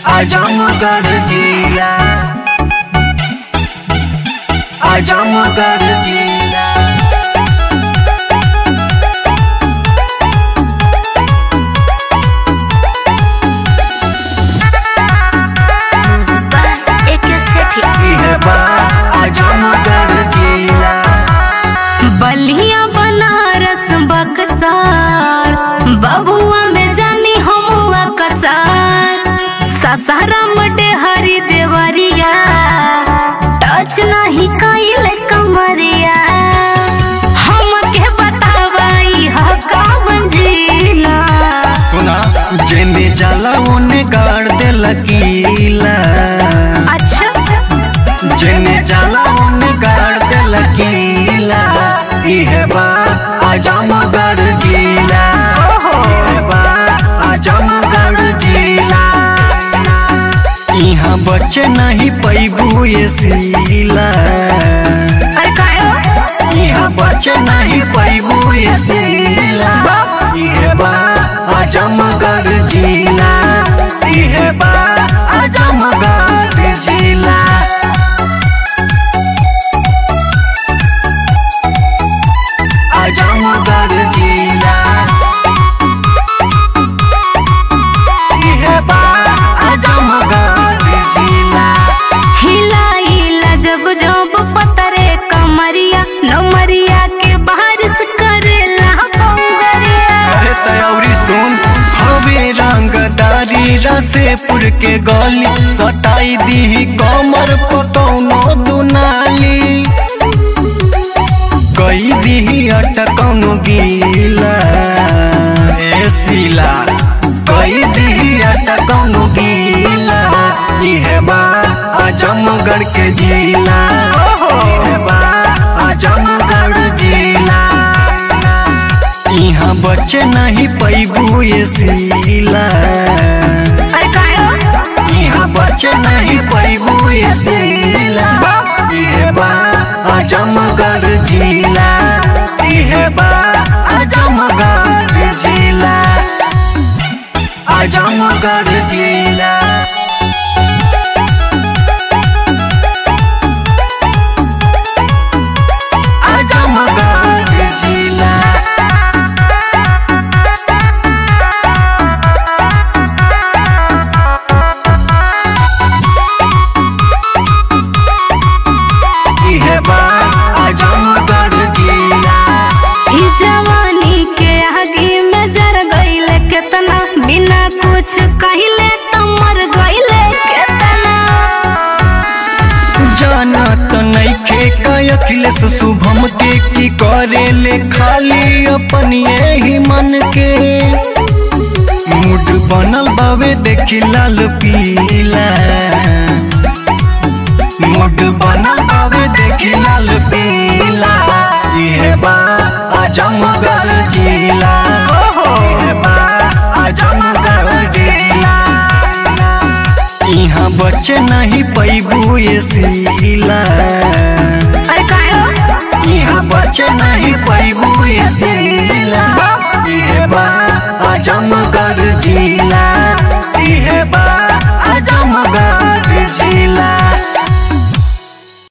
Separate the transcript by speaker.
Speaker 1: आजमगढ़ जिला आजमगढ़ जिला
Speaker 2: Music by AK Sethi.
Speaker 1: इहे बा आजमगढ़ जिला
Speaker 2: बलिया बनारस बक्सार बबुआ में जानी हमुआ कसार ससाराम हरी देवरिया टच नहीं कइल कमरिया हमके बतावाई ह कवन जिला
Speaker 1: सुना जेने जाला ओने गाड़ दे लकीला
Speaker 2: अच्छा
Speaker 1: जेने जाला ओने गाड़ दे लकीला इहे बा आजमगढ़ जिला इहे बा आजमगढ़ जिला यहाँ बच्चे नहीं पैबू ये सीला
Speaker 2: अरे कायो
Speaker 1: यहाँ बच्चे नहीं पैबू ये सीला इहे बा आजमगढ़ जिला इहे बा आजमगढ़ जिला आजमगढ़ जिला इहे बा आजमगढ़ जिला
Speaker 2: हिलाइला जब जब पतरे कमरिया नमरिया के बारिश करेला बंगरिया
Speaker 1: अरे तयौरी सुन हवे रंगदारी रसेपुर के गली सटाई दी कमर पकौनो दुनाली कई दी अटकौनो गीला ए सीला कई दी अटकौनो गीला इहे बा आजमगढ़ के जिला इहे बा आजमगढ़ जिला यहाँ बच्चे नहीं पैबू ये सीला
Speaker 2: अरे कायो
Speaker 1: यहाँ बच्चे नहीं पैबू ये सीला इहे बा आजमगढ़ जिला इहे बा आजमगढ़ जिला आजमगढ़ जिला आजमगढ़ जिला इहे बा आजमगढ़ जिला
Speaker 2: ई जवानी के आगे में जर गईले केतना बिना कुछ कहिले त मर गईले केतना
Speaker 1: जाना तो नइखे का अखिलेश शुभम के की करे ले खाली अपन ही मन के मूड बनल बावे देखी लाल पीला मूड बनल बावे देखी लाल पीला इहे बा आजमगढ़ जिला इहे बा आजमगढ़ जिला यहाँ बच्चे नहीं पैबू ये सीला
Speaker 2: अरे कायो
Speaker 1: यहाँ बच्चे नहीं पैबू ये सीला इहे बा आजमगढ़ जिला इहे बा आजमगढ़ जिला